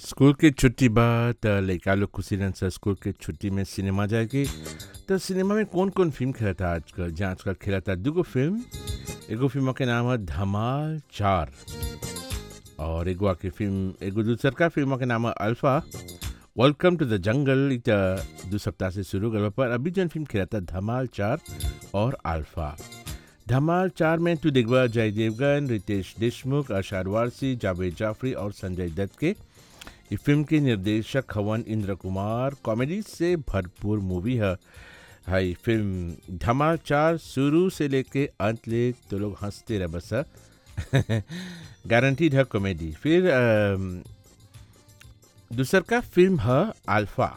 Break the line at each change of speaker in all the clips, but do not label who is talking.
School के छुट्टी बाद त लइका लोग खुशी रहन स स्कूल के छुट्टी में सिनेमा जाएके त सिनेमा में कौन कौन फिल्म खेलता आजकल जहाँ आजकल खेलता दुगो फिल्म एगो फिल्म के नाम है धमाल चार और एगो आके फिल्म एगो दूसर का फिल्म के नाम है alpha welcome two the jungle इ त दू सप्ताह से शुरू गल बा, पर अभी जन फिल्म खेलता धमाल चार और अल्फा धमाल चार में तू देखबा अजय देवगन रितेश देशमुख अरशाद वारसी जावेद जाफरी और संजय दत्त के ये फिल्म के निर्देशक हवन इंद्र कुमार कॉमेडी से भरपूर मूवी है हाई फिल्म धमाल चार शुरू से लेके अंत ले तो लोग हंसते रह बस गारंटीड है कॉमेडी फिर अम, दूसर का फिल्म है अल्फा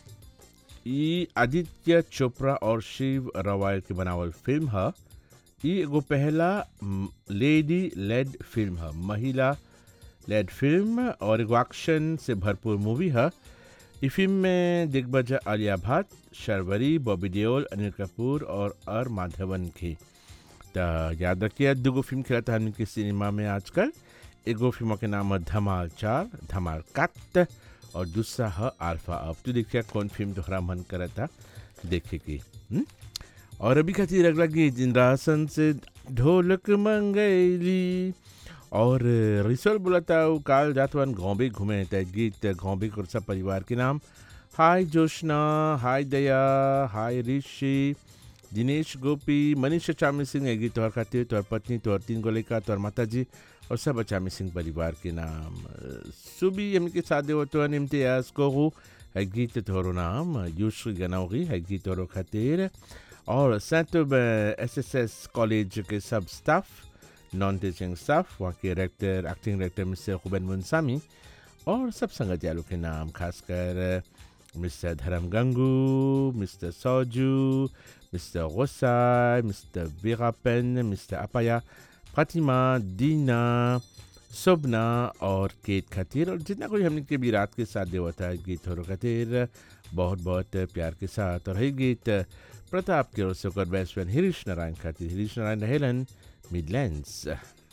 ई आदित्य चोपड़ा और शिव रवायल की बनावल फिल्म है ई एगो पहला म, लेडी लेड फिल्म है महिला लेड फिल्म और एगो एक्शन से भरपूर मूवी है ई फिल्म में दिग्गज आलिया भट्ट शर्वरी बॉबी देओल अनिल कपूर और अर माधवन की त याद रखिए दूगो फिल्म खेला था हमने के सिनेमा में आजकल एगो फिल्म के नाम है धमाल चार धमाल कट और दूसरा है अल्फा अब तू देखिए कौन फिल्म तोहरा मन करा था देखे की हुँ? और अभी खातिर अगला गीत इंद्रासन से ढोलक मंगैली और रिसल बोलता हूँ काल जातवन घोंबे घूमे त गीत घोंबे को सब परिवार के नाम हाय जोशना हाय दया हाय ऋषि दिनेश गोपी मनीष चामी सिंह है गीत तोहर खातिर तोहर पत्नी तोहर तीन गो लड़का तोहर माता जी और सब अचामी सिंह परिवार के नाम सुबी हम के साथ होतो इम्तियाज को है गीत तोहरो नाम यूश्री गनौरी है गीत तोहरो खातिर और saint S S S college के सब स्टाफ नॉन टीचिंग स्टाफ वहाँ के डायरेक्टर एक्टिंग डायरेक्टर मिस्टर खुबैन मुंसामी और सब संगत यालों के नाम खासकर मिस्टर धर्म गंगू मिस्टर सौजू mister Gosai mister Veerapan mister Appaya Fatima दीना शोभना और केत खातिर और जितना कोई हमने के भी रात के साथ देवता है गीत हो खातिर बहुत बहुत प्यार के साथ और है गीत प्रताप के ओर से ओकर बेस्ट फ्रेंड हरीश नारायण खातिर हरीश नारायण रहेलन मिडलैंड्स